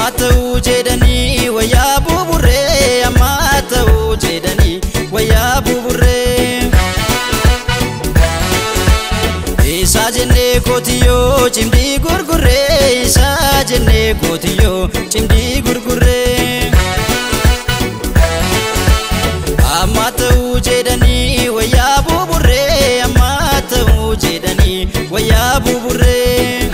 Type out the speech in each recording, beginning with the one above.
Amma ta'uu jedhanii wayyaa buburree amma ta'uu jedhanii wayyaa buburree. Isaa jennee kootiyyoo cimdii gurgurree isaa jennee kootiyyoo cimdii gurgurree. Amma ta'uu jedhanii wayyaa buburree amma ta'uu jedhanii wayyaa buburree.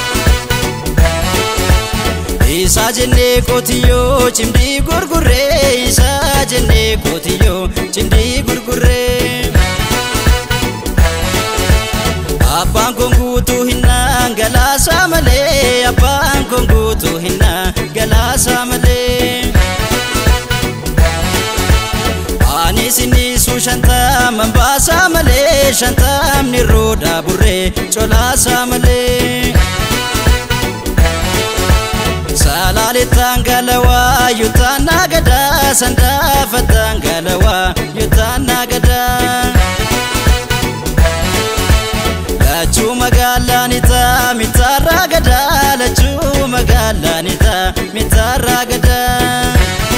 Isaa jennee kootiyyoo cimdii gurgurree isaa jennee kootiyyoo cimdii gurgurree. Abbaan kun guutuu hinnaan galaasaa malee abbaan kun guutuu hinnaan galaasaa malee. Ani sinisuu shantaman baasaa malee shantamni roodaa burree colaasaa malee. Salaaletaan galawaa yuutaan naagadaa sandaafataan galawaa yuutaan naagadaa. Lachuu magaalaan itaa mitaarraa gadaa lachuu magaalaan itaa mitaarraa gadaa.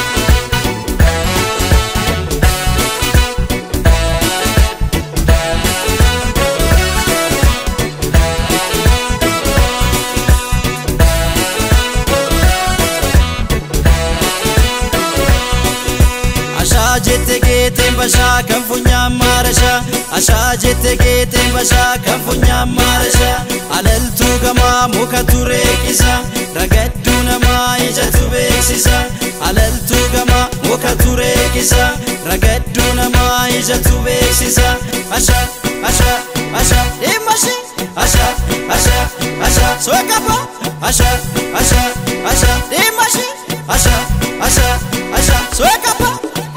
Ashaa jette geeteen bashaa kan funyaan maarashaa Ashaa jette geeteen bashaa kan funyaan maarashaa Alaltuu gamaa muka turee qisa Ragadduu namaa ijatu beeksisa Alaltuu gamaa muka turee qisa Ragadduu namaa ijatu beeksisa Ashaa ashaa ashaa dhimmashi Ashaa ashaa ashaa sookapa Ashaa ashaa ashaa dhimmashi Ashaa ashaa ashaa sookapa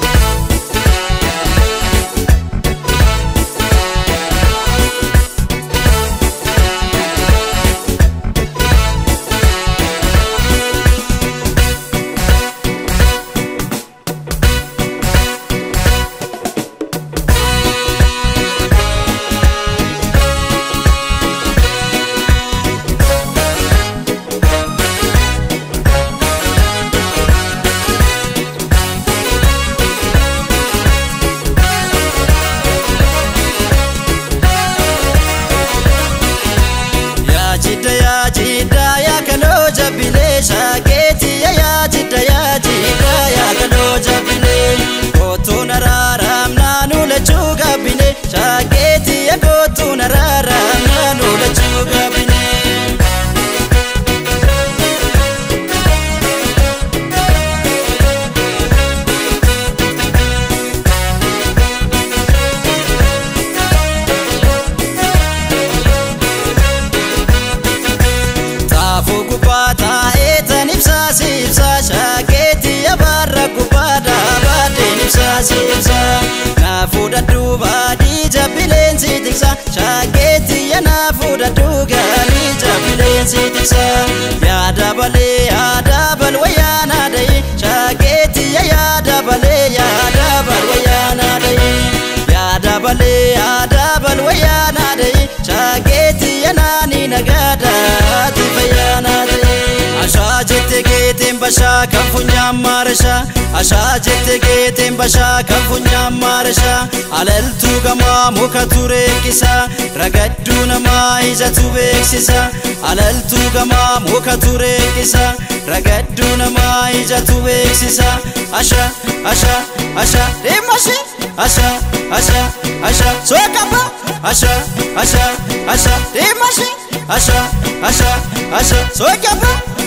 Yaajidda yaajidda yaakaloo jabbilee shaakeetii yaajidda yaajidda yaakaloo jabbilee kootuun araaraam naannoo lachuu gabbinee shaakeetii kootuun araaraam naannoo lachuu gabbinee. Taafuu gubbaa taa'ee tan ibsaa siibsaa shaakeetii yabaarra gubbaa dhaabateen ibsaa siibsaa naafuu dadhuu baadii jabbileensi tiksaa shaakeetii yanaafuu dadhuu gaarii jabbileensi tiksaa yaada balee yaada bal wayyaanaa dhayee shaakeetii yaada balee yaada bal wayyaanaa dhayee yaada balee yaada bal wayyaanaa dhayee shaakeetii yanaanii nagaadhaati fayyaanaa dhayee. Ashaa jette geeteen bashaa kan funyaan maarashaa Ashaa jette geeteen bashaa kan funyaan maarashaa Alaltuu gamaa muka turee qisa Ragadduu namaa ijatu beeksisa Alaltuu gamaa muka turee qisa Ragadduu namaa ijatu beeksisa Ashaa ashaa ashaa dhimmashi Ashaa ashaa ashaa sookapa Ashaa ashaa ashaa dhimmashi Ashaa ashaa ashaa sookapa